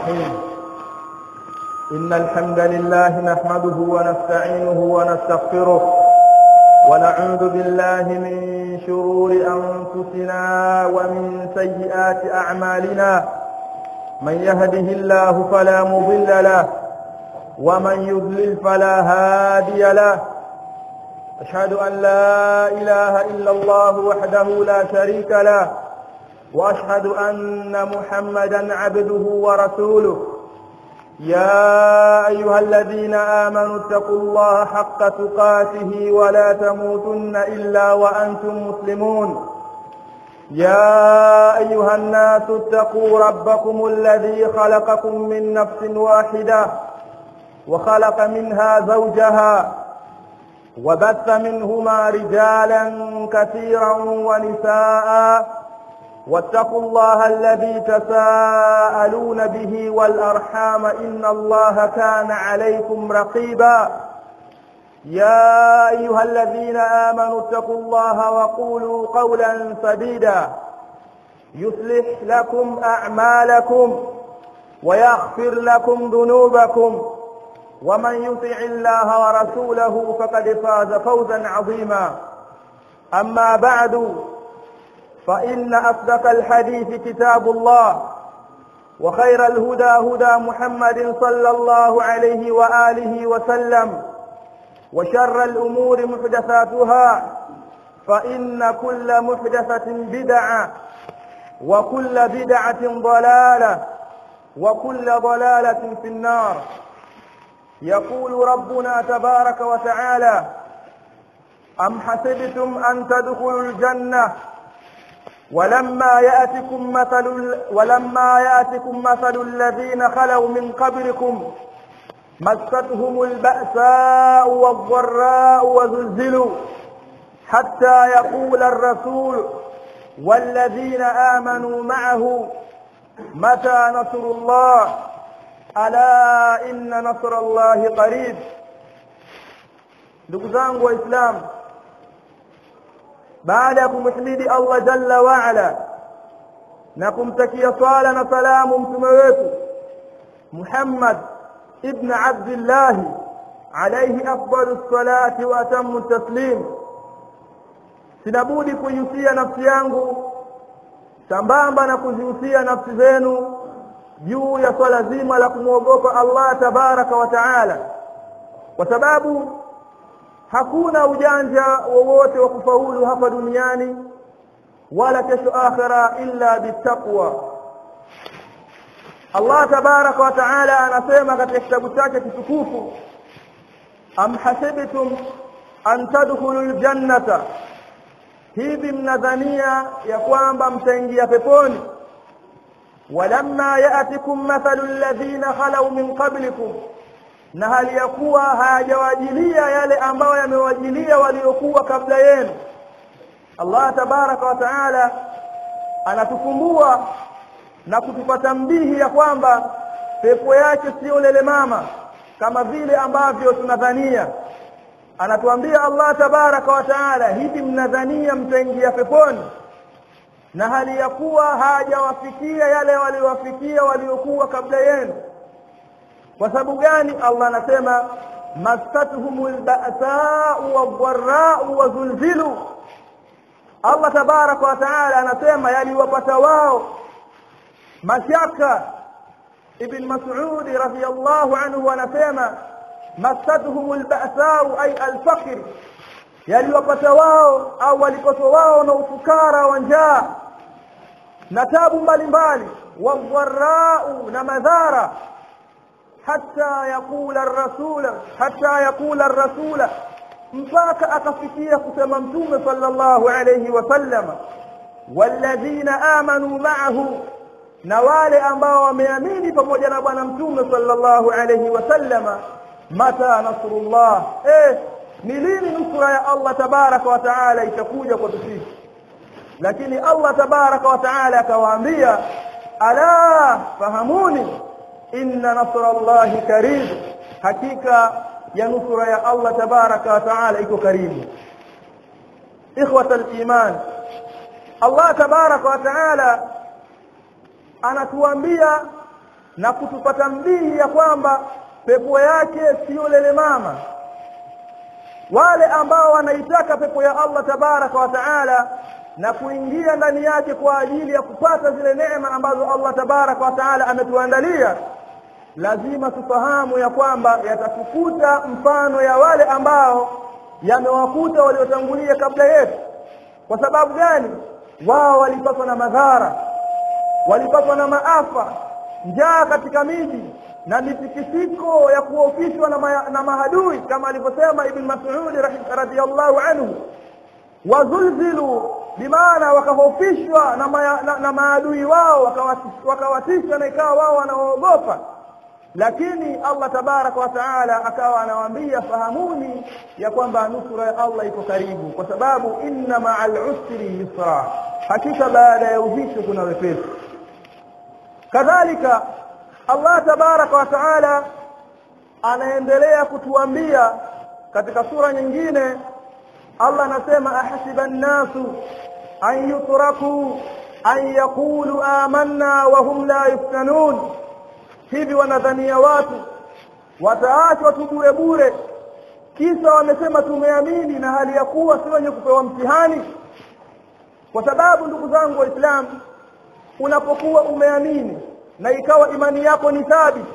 الرحيم إن الحمد لله نحمده ونستعينه ونستغفره ونعوذ بالله من شرور أنفسنا ومن سيئات أعمالنا من يهده الله فلا مضل له ومن يضلل فلا هادي له أشهد أن لا إله إلا الله وحده لا شريك له وأشهد أن محمدا عبده ورسوله يا أيها الذين آمنوا اتقوا الله حق تقاته ولا تموتن إلا وأنتم مسلمون يا أيها الناس اتقوا ربكم الذي خلقكم من نفس واحدة وخلق منها زوجها وبث منهما رجالا كثيرا ونساء واتقوا الله الذي تساءلون به والأرحام إن الله كان عليكم رقيبا يا أيها الذين آمنوا اتقوا الله وقولوا قولا سديدا يصلح لكم أعمالكم ويغفر لكم ذنوبكم ومن يطع الله ورسوله فقد فاز فوزا عظيما أما بعد فإن أصدق الحديث كتاب الله وخير الهدى هدى محمد صلى الله عليه وآله وسلم وشر الأمور محدثاتها فإن كل محدثة بدعة وكل بدعة ضلالة وكل ضلالة في النار يقول ربنا تبارك وتعالى أم حسبتم أن تدخلوا الجنة ولما يأتكم مثل ولما يأتكم مثل الذين خلوا من قبلكم مستهم البأساء والضراء وزلزلوا حتى يقول الرسول والذين آمنوا معه متى نصر الله ألا إن نصر الله قريب ndugu zangu waislamu baada ya kumhimidi Allah jalla waala na kumtakia swala na salamu mtume wetu Muhammad ibn Abdullah alayhi afdalus salati wa atammu taslim sinabudi kuihusia nafsi yangu sambamba na kuzihusia nafsi zenu juu ya swala zima la kumwogopa Allah tabaraka wa taala kwa sababu hakuna ujanja wowote wa kufaulu hapa duniani wala kesho akhira illa bittaqwa Allah tabaraka wa taala anasema katika kitabu chake kitukufu am hasibtum an tadkhulu aljannata hivi mnadhania ya kwamba mtaingia peponi walamma ya'tikum mathalu alladhina khalau min qablikum na hali ya kuwa hayajawajilia yale ambayo yamewajilia waliokuwa kabla yenu Allah tabaraka wa taala anatukumbua na kutupata mbihi ya kwamba pepo yake sio lele mama kama vile ambavyo tunadhania anatuambia Allah tabaraka wa taala hivi mnadhania mtaingia peponi na hali ya kuwa hajawafikia yale waliowafikia waliokuwa kabla yenu kwa sababu gani Allah anasema masatuhumul ba'sa'u wadh-dharra'u wa zulzilu Allah tabaraka wa taala anasema yaliwapata wao mashaka ibn Mas'ud radhiyallahu anhu anasema masatuhumul ba'sa'u ay al-faqr yaliwapata wao au walipatwa wao na ufukara wa njaa na tabu mbalimbali wadh-dharra'u na madhara حتى يقول الرسول حتى يقول الرسول mpaka akafikia kusema mtume sallallahu alayhi wasallam walladhina amanu ma'ahu na wale ambao wameamini pamoja na bwana mtume sallallahu alayhi wasallama mata nasrullah eh ni lini nusra ya Allah tabaraka wa taala itakuja kwa sisi lakini Allah tabaraka wa taala akawaambia ala fahamuni inna nasra Allahi karib hakika ya nusra ya Allah tabaraka wa taala iko karibu ikhwata al-iman Allah tabaraka wa taala anatuambia na kutupata mbihi ya kwamba pepo yake siyo lele mama wale ambao wanaitaka pepo ya Allah tabaraka wa taala na kuingia ndani yake kwa ajili ya kupata zile neema ambazo Allah tabaraka wa taala ametuandalia lazima tufahamu ya kwamba yatatukuta mfano ya wale ambao yamewakuta waliotangulia kabla yetu kwa sababu gani wao walipatwa na madhara walipatwa na maafa njaa katika miji na mitikisiko ya kuofishwa na, ma, na mahadui kama alivyosema ibn Mas'ud radhiyallahu anhu wazulzilu bimaana wakahofishwa na, ma, na, na maadui wao wakawatisha na ikawa wao wanaoogopa lakini Allah tabaraka wa taala akawa anawaambia fahamuni ya kwamba nusura ya Allah iko karibu kwa sababu inna ma'al usri yusra hakika baada ya uzito kuna wepesi kadhalika Allah tabaraka wa taala anaendelea kutuambia katika sura nyingine Allah anasema ahasiba nnasu an yutraku an yaqulu amanna wa hum la yuftanun hivi wanadhania watu wataachwa tu bure bure kisa wamesema tumeamini na hali ya kuwa si wenye kupewa mtihani kwa sababu ndugu zangu waislamu unapokuwa umeamini na ikawa imani yako ni thabiti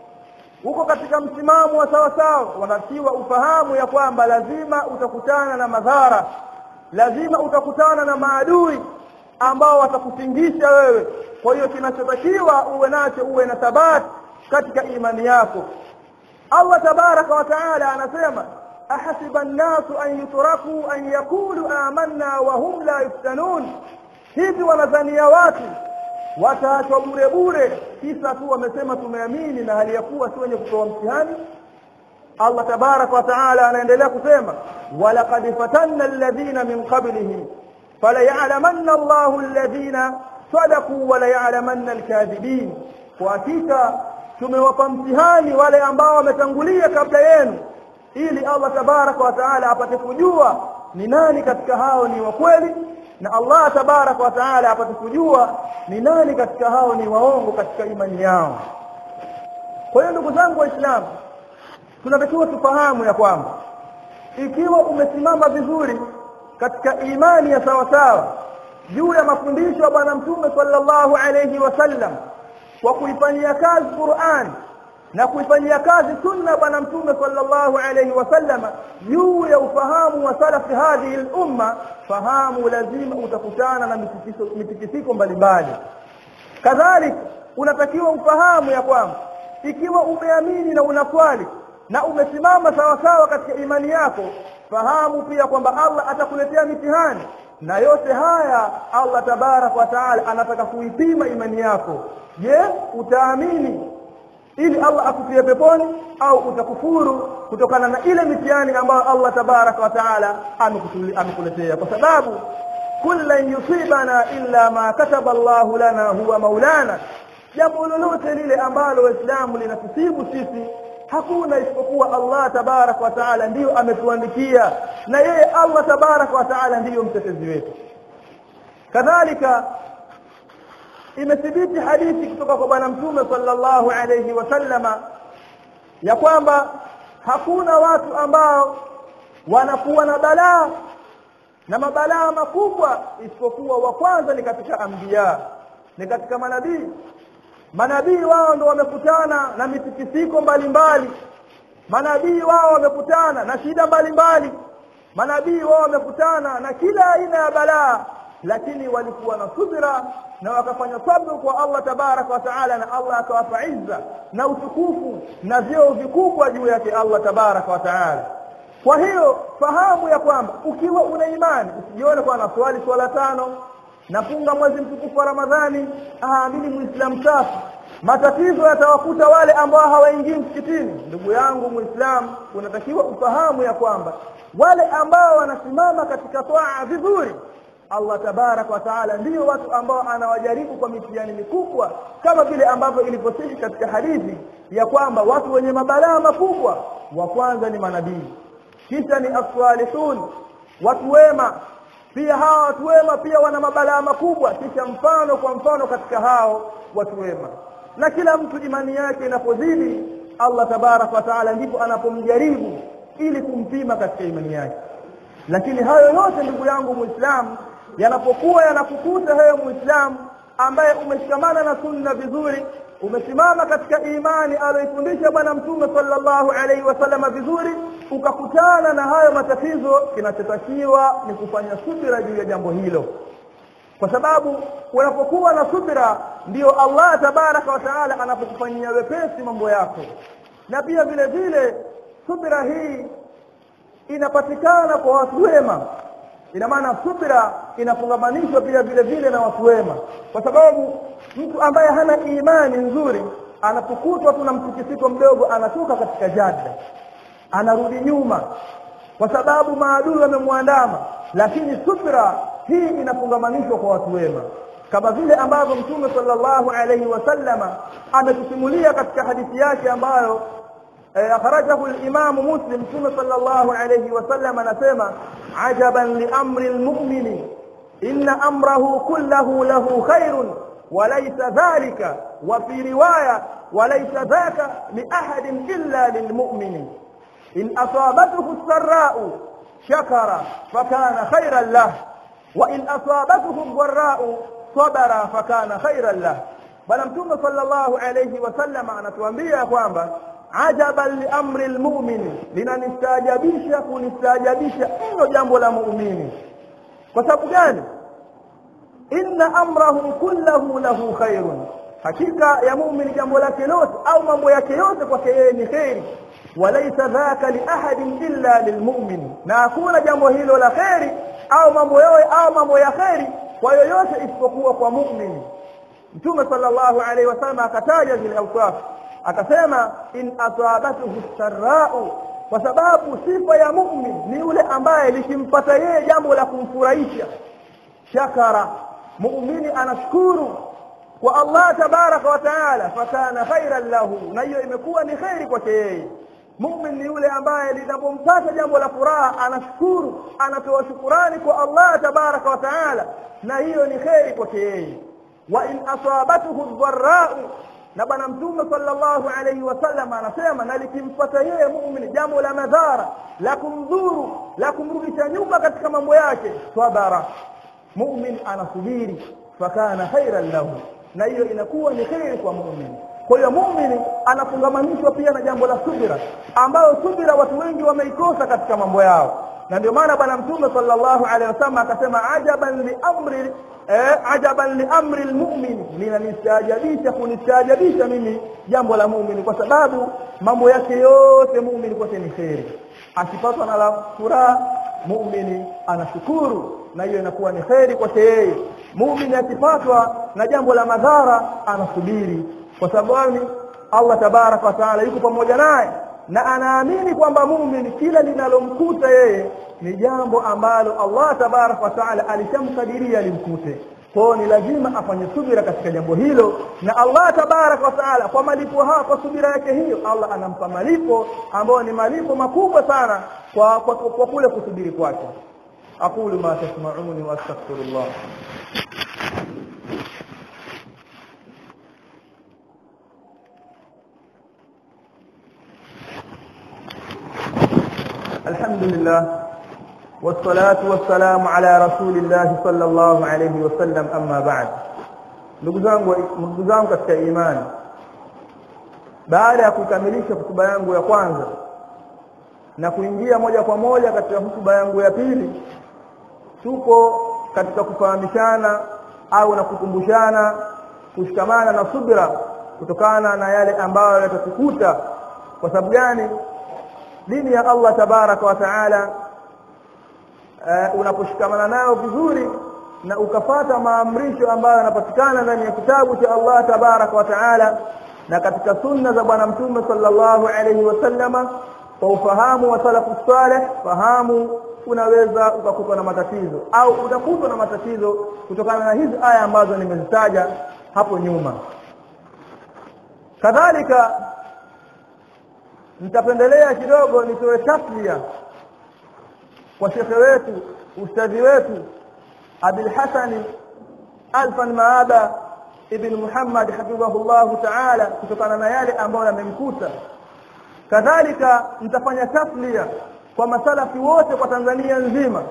uko katika msimamo wa sawa sawa wanatiwa ufahamu ya kwamba lazima utakutana na madhara lazima utakutana na maadui ambao watakutingisha wewe kwa hiyo kinachotakiwa uwe nacho uwe na thabati katika imani yako Allah tabaraka wa taala anasema ahasiba an-nasu an yutraku an yaqulu amanna wa hum la yuftanun hivi wanadhania watu wataachwa bure bure kisa tu wamesema tumeamini na hali ya kuwa si wenye kupewa mtihani Allah tabaraka wa taala anaendelea kusema walaqad fatanna alladhina min qablihim falaya'lamanna Allahu alladhina sadaqu wa laya'lamanna alkadhibin kwa hakika tumewapa mtihani wale ambao wametangulia kabla yenu ili Allah tabaraka wa taala apate kujua ni nani katika hao ni wa kweli na Allah tabaraka wa taala apate kujua ni nani katika hao ni waongo katika imani yao kwa hiyo ndugu zangu waislamu tunatakiwa tufahamu ya kwamba ikiwa umesimama vizuri katika imani ya sawa sawa juu ya mafundisho ya bwana mtume sallallahu alayhi wasallam kwa kuifanyia kazi Qur'an na kuifanyia kazi sunna bwana mtume sallallahu alayhi wasallam juu ya ufahamu wa salafi hadhihi al-umma fahamu lazima utakutana na mitikisiko mbalimbali kadhalika unatakiwa ufahamu ya kwamba ikiwa umeamini na unaswali na umesimama sawa sawa katika imani yako fahamu pia kwamba Allah atakuletea mitihani na yote haya Allah tabarak wa taala anataka kuipima imani yako je utaamini ili Allah akutie peponi au utakufuru kutokana na ile mitihani ambayo Allah tabarak wa taala amekuletea kwa sababu kullan yusibana illa ma kataba Allah lana huwa maulana jambo lolote lile ambalo waislamu linatusibu sisi hakuna isipokuwa Allah tabarak wa taala ndiyo ametuandikia na yeye Allah tabarak wa taala ndiyo mtetezi wetu kadhalika imethibiti hadithi kutoka kwa bwana mtume sallallahu alayhi wasallama ya kwamba hakuna watu ambao wanakuwa na balaa na mabalaa makubwa isipokuwa wa kwanza ni katika anbiya ni katika manabii manabii wao ndo wamekutana na mitikisiko mbalimbali manabii wao wamekutana na shida mbalimbali manabii wao wamekutana na kila aina ya balaa lakini walikuwa na subira na wakafanya sabru kwa Allah tabaraka wa taala na Allah akawapa izza na utukufu na vyeo vikubwa juu yake Allah tabaraka wa taala kwa hiyo fahamu ya kwamba ukiwa una imani usijione kwa naswali swala tano nafunga mwezi mtukufu wa Ramadhani ah mimi muislamu safi matatizo yatawakuta wale ambao hawaingii msikitini ndugu yangu muislamu unatakiwa ufahamu ya kwamba wale ambao wanasimama katika toa vizuri Allah tabarak wa taala ndio watu ambao anawajaribu kwa mitihani mikubwa kama vile ambavyo ilivyosihi katika hadithi ya kwamba watu wenye mabalaa makubwa wa kwanza ni manabii kisha ni aswalihun watu wema pia hawa watu wema pia wana mabalaa makubwa kisha mfano kwa mfano katika hao watu wema na kila mtu imani yake inapozidi Allah tabarak wa taala ndipo anapomjaribu ili kumpima katika imani yake lakini hayo yote ndugu yangu muislamu yanapokuwa yanakukuta hayo muislamu ambaye umeshikamana na sunna vizuri umesimama katika imani aliyoifundisha bwana mtume sallallahu alaihi wasallama vizuri ukakutana na hayo matatizo kinachotakiwa ni kufanya subira juu ya jambo hilo kwa sababu unapokuwa na subira ndiyo Allah tabaraka wa taala anapokufanyia wepesi mambo yako na pia vile vile subira hii inapatikana kwa watu wema ina maana subira inafungamanishwa pia vile vile na watu wema kwa sababu mtu ambaye hana imani nzuri anapokutwa tu na mtikisiko mdogo anatoka katika jada anarudi nyuma kwa sababu maadui wamemwandama lakini subira hii inafungamanishwa kwa watu wema kama vile ambavyo mtume sallallahu alayhi wasallama ametusimulia katika hadithi yake ambayo akhrajahu al-Imam Muslim mtume sallallahu alayhi wasallam anasema ajaban li amri al-mu'mini inna amrahu kullahu lahu khairun وليس ذلك وفي رواية وليس ذاك لأحد إلا للمؤمن إن أصابته السراء شكر فكان خيرا له وإن أصابته الضراء صبر فكان خيرا له bwana mtume sallallahu alayhi wasallam anatuambia kwamba ajaban liamri lmumini linanistaajabisha kunistaajabisha mno jambo la muumini kwa sababu gani inna amrahu kullahu lahu khairun hakika ya muumini jambo lake lote au mambo yake yote kwake yeye ni kheri walaisa dhaka liahadin illa lilmumin na hakuna jambo hilo la kheri au mambo yote au mambo ya kheri kwa yoyote isipokuwa kwa muumini mtume sallallahu alaihi wasallam akataja zile awsaf akasema in asabathu sarrau kwa sababu sifa ya mu'min ni yule ambaye likimpata yeye jambo la kumfurahisha shakara muumini anashukuru kwa Allah tabaraka wa taala fakana khairan lahu na hiyo imekuwa ni khairi kwake yeye mumin ni yule ambaye linapompata jambo la furaha anashukuru anatoa shukurani kwa Allah tabaraka wa taala na hiyo ni kheri kwake yeye wa in asabathu dharrau na bwana mtume sallallahu alayhi wasallam anasema na likimpata yeye muumini jambo la madhara la kumdhuru la kumrudisha nyuma katika mambo yake sabara mumin anasubiri fakana khairan lahu na hiyo inakuwa ni kheri kwa muumini kwa hiyo muumini anafungamanishwa pia na jambo la subira ambayo subira watu wengi wameikosa katika mambo yao na ndio maana bwana mtume sallallahu alaihi wasallam akasema ajaban li amri eh, ajaban li amri almu'min linanistaajabisha kunistaajabisha mimi jambo la muumini kwa sababu mambo yake yote muumini kwake ni kheri akipatwa na la furaha muumini anashukuru na hiyo inakuwa ni kheri kwake yeye muumini akipatwa na jambo la madhara anasubiri kwa sababu Allah tabaraka wa taala yuko pamoja naye na anaamini kwamba muumini kila linalomkuta yeye ni jambo ambalo Allah tabaraka wa taala alishamkadiria limkute kwao ni lazima afanye subira katika jambo hilo na Allah tabaraka wa taala kwa malipo haya kwa subira yake hiyo Allah anampa malipo ambayo ni malipo makubwa sana kwa, kwa, kwa kule kusubiri kwake aqulu ma tasma'uni wa astaghfirullah الحمد لله والصلاة والسلام على رسول الله صلى الله عليه وسلم أما بعد ndugu zangu ndugu zangu katika imani baada ya kukamilisha hutuba yangu ya kwanza na kuingia moja kwa moja katika hutuba yangu ya pili tupo katika kufahamishana au na kukumbushana kushikamana na subira kutokana na yale ambayo yatatukuta kwa sababu gani dini ya Allah tabaraka wa taala uh, unaposhikamana nayo vizuri na ukafata maamrisho ambayo yanapatikana ndani ya kitabu cha Allah tabaraka wa taala na katika sunna za bwana mtume sallallahu alayhi wasallama kwa ufahamu wa salafu saleh fahamu unaweza ukakutwa na matatizo au utakutwa na matatizo kutokana na hizi aya ambazo nimezitaja hapo nyuma kadhalika nitapendelea kidogo nitoe taslia kwa shekhe wetu ustadhi wetu Abil Hasani Alfan Maaba ibn Muhammad hafidhahullahu ta'ala kutokana na yale ambayo yamemkuta kadhalika nitafanya taslia kwa masalafi wote kwa Tanzania nzima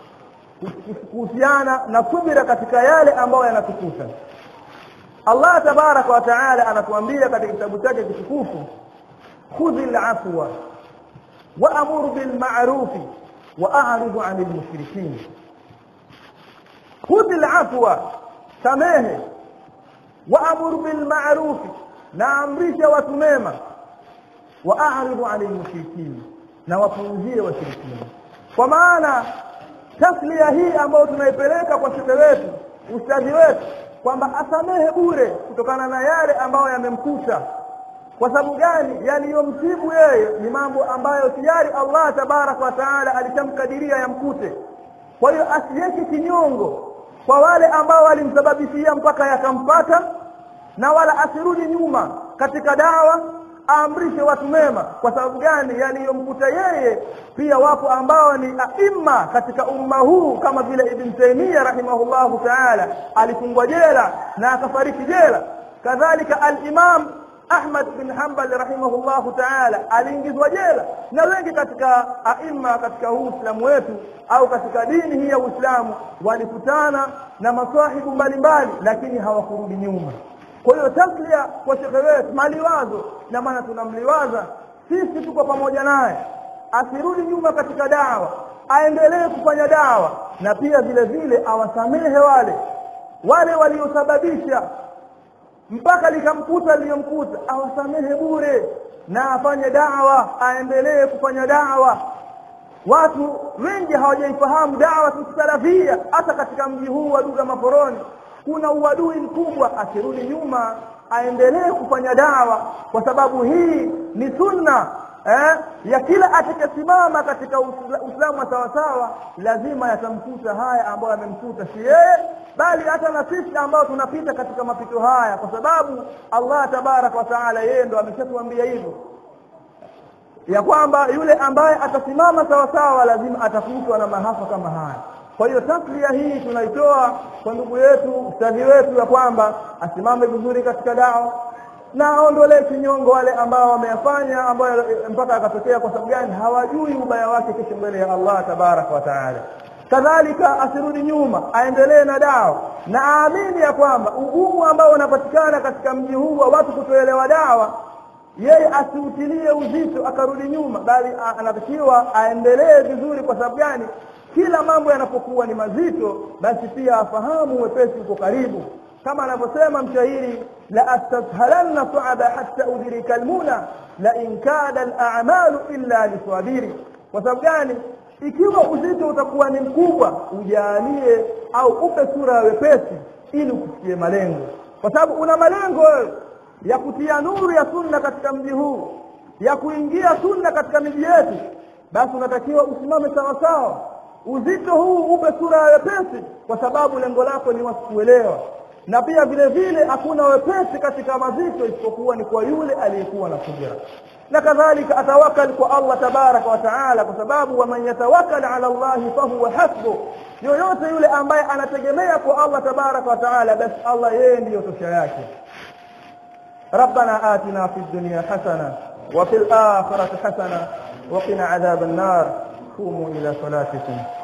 kuhusiana na subira katika yale ambayo yanatukuta Allah tabaraka wa taala anatuambia katika kitabu chake kitukufu khudhi al-afwa wa'mur bil ma'ruf wa'rid 'anil mushrikeen khudhi al-afwa samehe wa'mur bil ma'ruf na amrisha watu mema wa'rid 'anil mushrikeen na wapuuzie washirikina kwa maana taslia hii ambayo tunaipeleka kwa shekhe wetu ustadhi wetu kwamba asamehe bure kutokana na yale ambayo yamemkuta kwa sababu gani yaliyomsibu yeye ni mambo ambayo tayari Allah tabaraka wa taala alishamkadiria yamkute kwa hiyo asiweke kinyongo kwa wale ambao walimsababishia mpaka yakampata na wala asirudi nyuma katika dawa aamrishe watu mema kwa sababu gani yaliyomkuta yeye pia wapo ambao ni aima katika umma huu kama vile ibn Taymiyyah rahimahullahu ta'ala alifungwa jela na akafariki jela kadhalika al-Imam Ahmad bin Hanbal rahimahullahu ta'ala aliingizwa jela na wengi katika aima katika huu Uislamu wetu au katika dini hii ya Uislamu walikutana na maswahibu mbalimbali lakini hawakurudi nyuma kwa hiyo taslia kwa shekhe wetu maliwazo na maana tunamliwaza sisi tuko pamoja naye asirudi nyuma katika dawa aendelee kufanya dawa na pia vile vile awasamehe wale wale waliosababisha mpaka likamkuta liyomkuta awasamehe bure na afanye dawa aendelee kufanya dawa watu wengi hawajaifahamu dawa tusalafia hata katika mji huu wa Duga Maforoni kuna uadui mkubwa asirudi nyuma aendelee kufanya dawa kwa sababu hii ni sunna eh, ya kila atakayesimama katika Uislamu wa sawasawa lazima yatamkuta haya ambayo yamemkuta si yeye bali hata na sisi ambao tunapita katika mapito haya kwa sababu Allah tabaraka wa taala yeye ndo ameshatuambia hivyo ya kwamba yule ambaye atasimama sawasawa lazima atakutwa na mahafa kama haya kwa hiyo taslia hii tunaitoa kwa ndugu yetu ustadhi wetu ya kwamba asimame vizuri katika dawa na aondolee kinyongo wale ambao wameyafanya ambayo mpaka akatokea kwa sababu gani hawajui ubaya wake kesho mbele ya Allah tabaraka wa taala kadhalika asirudi nyuma aendelee na dawa na aamini ya kwamba ugumu ambao unapatikana katika mji huu wa watu kutoelewa dawa yeye asiutilie uzito akarudi nyuma bali anatakiwa aendelee vizuri kwa sababu gani kila mambo yanapokuwa ni mazito basi pia afahamu wepesi uko karibu kama anavyosema mshairi la astashalanna su'aba hatta udrika almuna la in kada al'amalu illa liswabiri kwa sababu gani ikiwa uzito utakuwa ni mkubwa ujalie au upe sura ya wepesi ili ukufikie malengo kwa sababu una malengo ya kutia nuru ya sunna katika mji huu ya kuingia sunna katika miji yetu basi unatakiwa usimame sawa sawa uzito huu upe sura ya wepesi kwa sababu lengo lako ni wasikuelewa na pia vile vile hakuna wepesi katika mazito isipokuwa ni kwa yule aliyekuwa na subira na kadhalika atawakal kwa Allah tabaraka wa taala kwa sababu waman yatawakkal ala Allah fahuwa hasbu yoyote yule ambaye anategemea kwa Allah tabaraka wa taala basi Allah yeye ndiyo tosha yake ربنا آتنا في الدنيا حسنة وفي الآخرة حسنة وقنا عذاب النار قوموا إلى صلاتكم